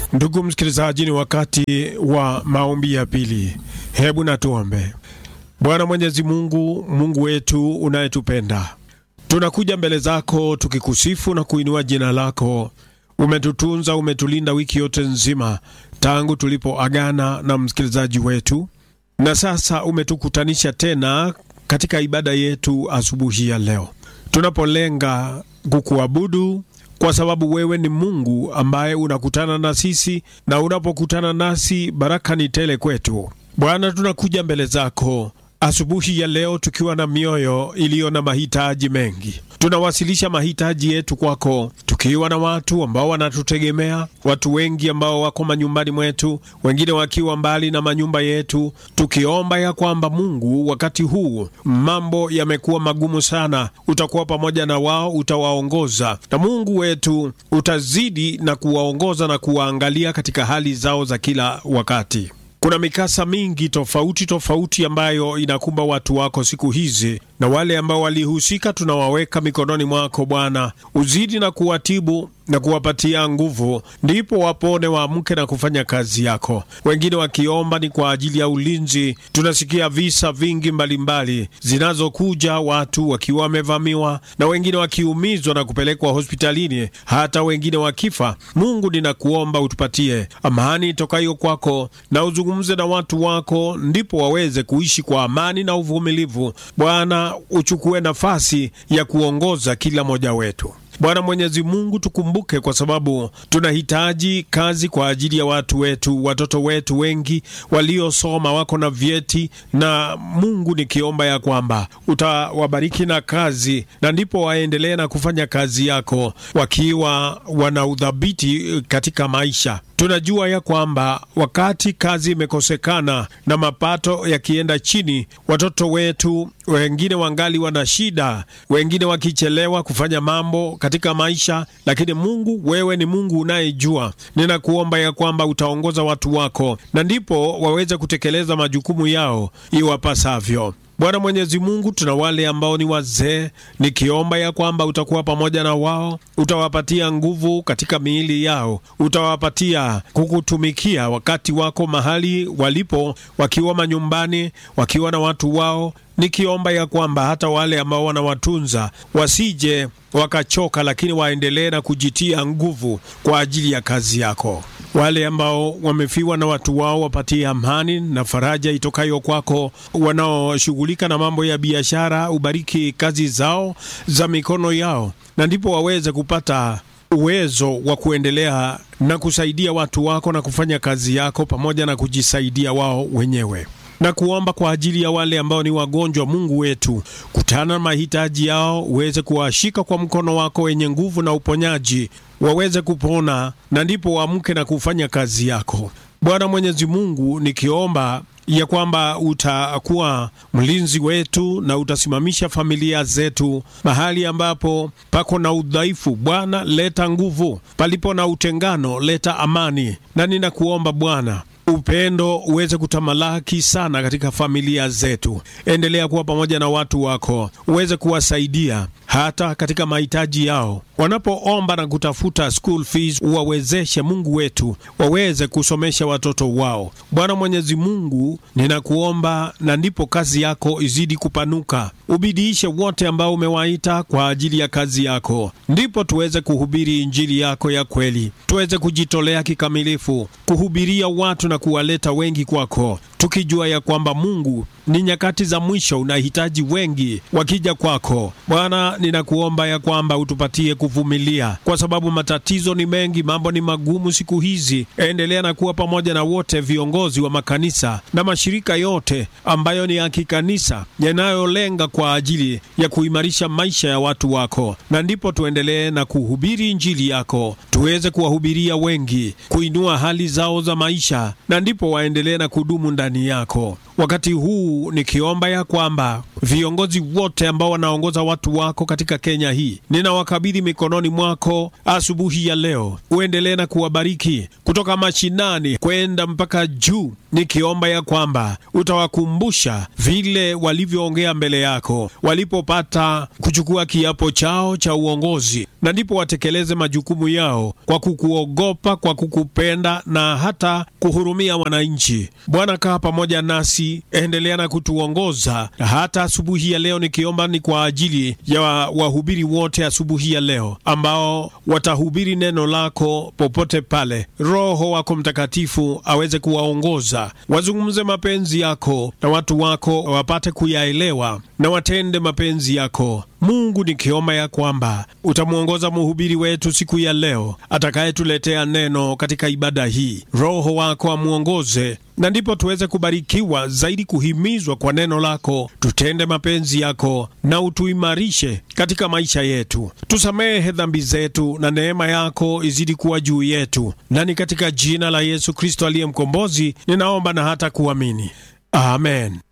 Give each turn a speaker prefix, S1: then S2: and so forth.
S1: Ndugu msikilizaji, ni wakati wa maombi ya pili. Hebu na tuombe. Bwana Mwenyezi Mungu, Mungu wetu unayetupenda, tunakuja mbele zako tukikusifu na kuinua jina lako. Umetutunza, umetulinda wiki yote nzima tangu tulipoagana na msikilizaji wetu, na sasa umetukutanisha tena katika ibada yetu asubuhi ya leo, tunapolenga kukuabudu kwa sababu wewe ni Mungu ambaye unakutana na sisi, na unapokutana nasi baraka ni tele kwetu. Bwana, tunakuja mbele zako asubuhi ya leo tukiwa na mioyo iliyo na mahitaji mengi. Tunawasilisha mahitaji yetu kwako, tukiwa na watu ambao wanatutegemea, watu wengi ambao wako manyumbani mwetu, wengine wakiwa mbali na manyumba yetu, tukiomba ya kwamba Mungu, wakati huu mambo yamekuwa magumu sana, utakuwa pamoja na wao, utawaongoza, na Mungu wetu utazidi na kuwaongoza na kuwaangalia katika hali zao za kila wakati. Kuna mikasa mingi tofauti tofauti ambayo inakumba watu wako siku hizi, na wale ambao walihusika tunawaweka mikononi mwako Bwana. Uzidi na kuwatibu na kuwapatia nguvu, ndipo wapone, waamke na kufanya kazi yako. Wengine wakiomba ni kwa ajili ya ulinzi. Tunasikia visa vingi mbalimbali zinazokuja, watu wakiwa wamevamiwa na wengine wakiumizwa na kupelekwa hospitalini, hata wengine wakifa. Mungu, ninakuomba utupatie amani itokayo kwako na uzungumze na watu wako, ndipo waweze kuishi kwa amani na uvumilivu. Bwana, uchukue nafasi ya kuongoza kila mmoja wetu. Bwana Mwenyezi Mungu, tukumbuke kwa sababu tunahitaji kazi kwa ajili ya watu wetu, watoto wetu wengi waliosoma wako na vyeti, na Mungu nikiomba ya kwamba utawabariki na kazi, na ndipo waendelee na kufanya kazi yako wakiwa wana udhabiti katika maisha. Tunajua ya kwamba wakati kazi imekosekana na mapato yakienda chini, watoto wetu wengine wangali wana shida, wengine wakichelewa kufanya mambo katika maisha. Lakini Mungu, wewe ni Mungu unayejua. Ninakuomba ya kwamba utaongoza watu wako, na ndipo waweze kutekeleza majukumu yao iwapasavyo. Bwana Mwenyezi Mungu, tuna wale ambao ni wazee, nikiomba ya kwamba utakuwa pamoja na wao, utawapatia nguvu katika miili yao, utawapatia kukutumikia wakati wako mahali walipo, wakiwa manyumbani, wakiwa na watu wao nikiomba ya kwamba hata wale ambao wanawatunza wasije wakachoka, lakini waendelee na kujitia nguvu kwa ajili ya kazi yako. Wale ambao wamefiwa na watu wao wapatie amani na faraja itokayo kwako. Wanaoshughulika na mambo ya biashara, ubariki kazi zao za mikono yao, na ndipo waweze kupata uwezo wa kuendelea na kusaidia watu wako na kufanya kazi yako pamoja na kujisaidia wao wenyewe na kuomba kwa ajili ya wale ambao ni wagonjwa. Mungu wetu, kutana na mahitaji yao, uweze kuwashika kwa mkono wako wenye nguvu na uponyaji, waweze kupona na ndipo waamke na kufanya kazi yako. Bwana Mwenyezi Mungu, nikiomba ya kwamba utakuwa mlinzi wetu na utasimamisha familia zetu mahali ambapo pako na udhaifu. Bwana, leta nguvu, palipo na utengano, leta amani, na ninakuomba Bwana upendo uweze kutamalaki sana katika familia zetu. Endelea kuwa pamoja na watu wako, uweze kuwasaidia hata katika mahitaji yao wanapoomba na kutafuta school fees, uwawezeshe Mungu wetu waweze kusomesha watoto wao. Bwana Mwenyezi Mungu, ninakuomba na ndipo kazi yako izidi kupanuka, ubidiishe wote ambao umewaita kwa ajili ya kazi yako, ndipo tuweze kuhubiri injili yako ya kweli, tuweze kujitolea kikamilifu kuhubiria watu na kuwaleta wengi kwako, tukijua ya kwamba Mungu ni nyakati za mwisho, unahitaji wengi wakija kwako. Bwana, ninakuomba ya kwamba utupatie kuvumilia, kwa sababu matatizo ni mengi, mambo ni magumu siku hizi. Endelea na kuwa pamoja na wote viongozi wa makanisa na mashirika yote ambayo ni ya kikanisa yanayolenga kwa ajili ya kuimarisha maisha ya watu wako, na ndipo tuendelee na kuhubiri injili yako, tuweze kuwahubiria wengi, kuinua hali zao za maisha, na ndipo waendelee na kudumu ndani ndani yako. Wakati huu nikiomba ya kwamba viongozi wote ambao wanaongoza watu wako katika Kenya hii ninawakabidhi mikononi mwako asubuhi ya leo. Uendelee na kuwabariki kutoka mashinani kwenda mpaka juu, nikiomba ya kwamba utawakumbusha vile walivyoongea mbele yako walipopata kuchukua kiapo chao cha uongozi, na ndipo watekeleze majukumu yao kwa kukuogopa, kwa kukupenda na hata kuhurumia wananchi. Bwana, kaa pamoja nasi, endelea na kutuongoza hata asubuhi ya leo. Nikiomba ni kwa ajili ya wahubiri wote asubuhi ya leo ambao watahubiri neno lako popote pale. Roho wako Mtakatifu aweze kuwaongoza, wazungumze mapenzi yako na watu wako wapate kuyaelewa na watende mapenzi yako. Mungu, nikiomba ya kwamba utamwongoza mhubiri wetu siku ya leo atakayetuletea neno katika ibada hii. Roho wako amwongoze, na ndipo tuweze kubarikiwa zaidi, kuhimizwa kwa neno lako, tutende mapenzi yako na utuimarishe katika maisha yetu. Tusamehe dhambi zetu na neema yako izidi kuwa juu yetu, na ni katika jina la Yesu Kristo aliye mkombozi ninaomba na hata kuamini, amen.